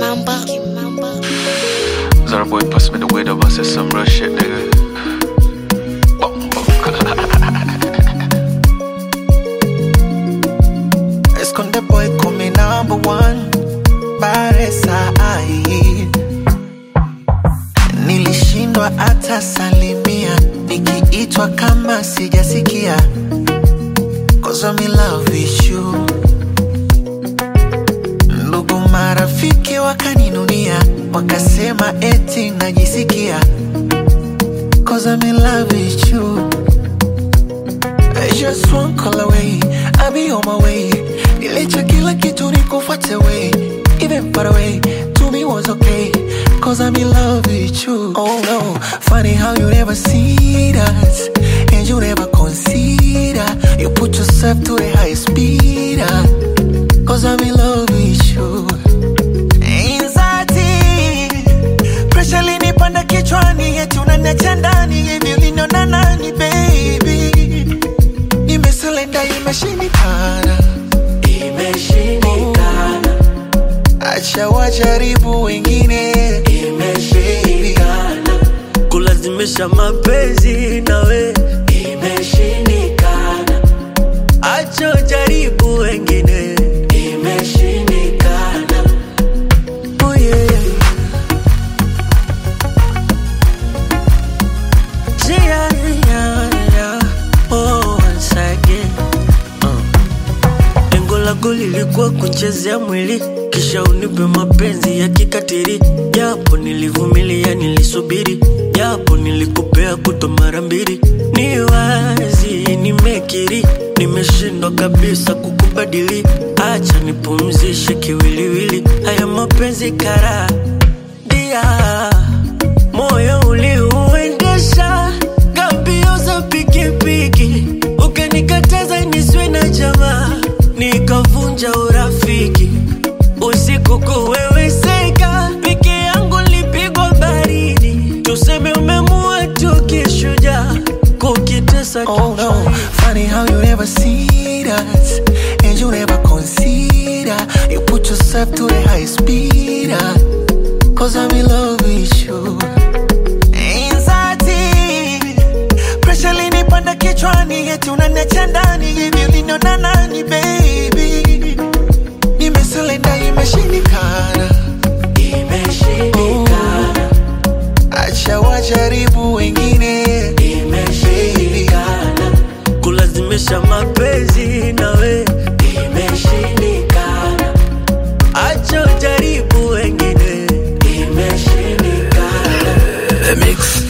Kimamba. Zara boy pass me the weed up, I said some real shit, nigga. Bumbo. Esconde boy come number one Baresa ai Nilishindwa hata salimia Nikiitwa kama sijasikia Cause I'm in love with you Ndugu marafiki wakaninunia Wakasema eti najisikia Cause I'm in love with you Just one call away, I'll be on my way. Nilicha kila kitu nikufuate way. Even far away, to me was okay. Cause I'm in love with you. Oh no, funny how you never see that. And you never consider. You put yourself to the highest speed. ah. Cause I'm in love with you. Anxiety, pressure linipanda kichwani, eti unaniacha ndani hivi uliniona nani baby? Nimesurrender, imeshindikana, imeshindikana. Acha wajaribu wengine, imeshindikana, kulazimisha mapenzi nawe imeshindikana, acho jaribu wengine imeshindikana. oh yeah. Yeah, yeah, yeah. Oh, once again. Uh. Lengo lako lilikuwa kuchezea mwili kisha unipe mapenzi ya kikatiri, japo nilivumilia, nilisubiri, japo nilikupea kuto mara mbili. Ni wazi nimekiri, nimeshindwa kabisa kukubadili. Acha nipumzishe kiwiliwili, haya mapenzi kara dia moyo uliuendesha gambio za pikipiki, ukanikataza niswe na jamaa, nikavunja urafiki. Usiku kuweweseka, peke yangu lipigwa baridi, tuseme umemua tu kishujaa, kukitesa Oh no, funny how you never see that And you never consider You put yourself to the high speed ah. Cause I'm in love with you Anxiety Pressure linipanda kichwani Eti unaniacha ndani Hivi uliniona nani baby Nimesurrender imeshindikana Imeshindikana Acha wajaribu wengine Imeshindikana kulazimisha mapenzi nawe, Imeshindikana acha jaribu wengine Imeshindikana The mix.